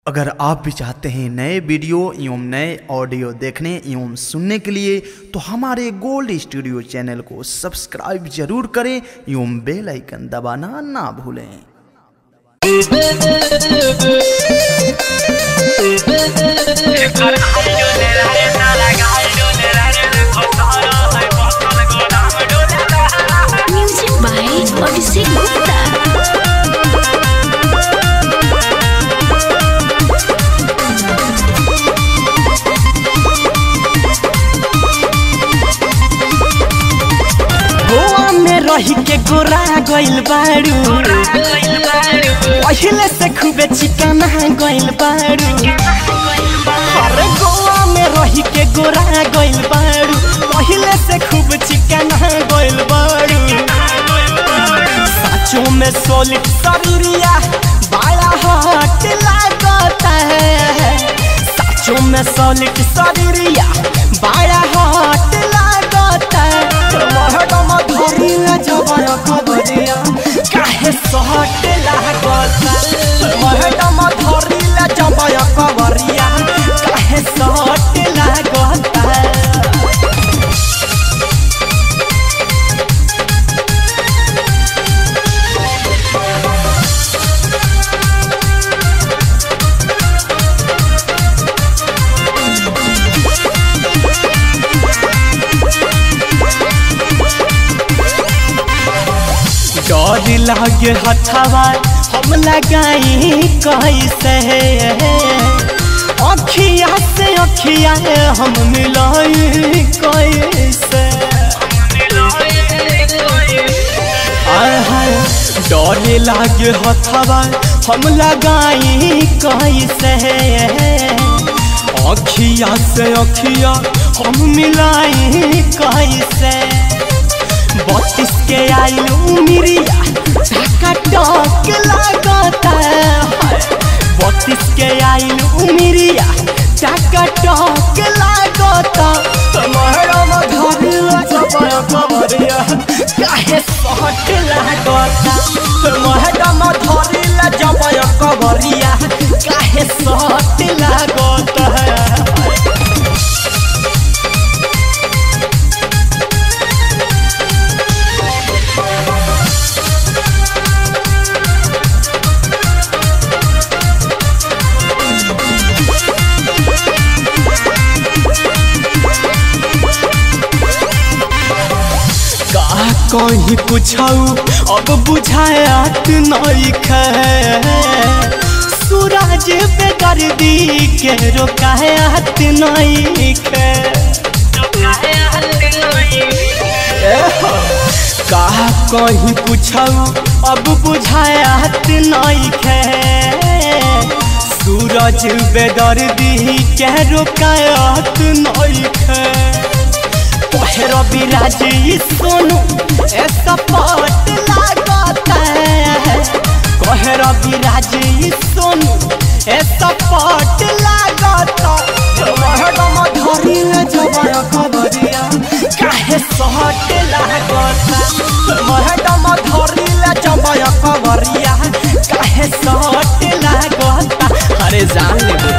अगर आप भी चाहते हैं नए वीडियो एवं नए ऑडियो देखने एवं सुनने के लिए तो हमारे गोल्ड स्टूडियो चैनल को सब्सक्राइब जरूर करें एवं बेल आइकन दबाना ना भूलें Music by Odyssey Gupta. Goa में रही के गोरा गइल बाड़ू पहिले से खूबे चिकना गइल बाड़ू अरे गोवा में रही के गोरा गइल बाड़ू पहिले से खूब चिकना गइल बाड़ू साचो में सोलिड शरीरिया बड़ा हट लागता है साचो में सोलिड शरीरिया बड़ा हट लागता है महडम धरिया जबर खबरिया काहे सहट लागता महडम धरिया जबर खबरिया काहे सहट लागता डर लागे हथवा हम लगाई कैसे अखिया से अखिया हम मिलाई कैसे आहाय, डर लागे हथवा हम लगाई कैसे अखिया से अखिया हम मिलाई कैसे बत्तीस के आयु मिरिया ढाका टक लागता है बत्तीस के आयु मिरिया ढाका टक लागता महरम धरिया जबर कबरिया काहे सहट लागता महरम धरिया जबर कबरिया काहे सहट लागता है का कहीं पूछाऊ अब बुझायात नहीं खे सूरज पे गर्दी के रोकायात नहीं खे का कहीं पूछाऊ अब बुझायात नहीं खे सूरज बेदर्दी के रोकायात नहीं खे पहर बिराज सोनू ऐसा पट लागता है कहर बिराज सोनू ऐसा पट लागता महडम धरिया जबर खबरिया काहे सहट लागता महडम धरिया जबर खबरिया काहे सहट लागता अरे जान ले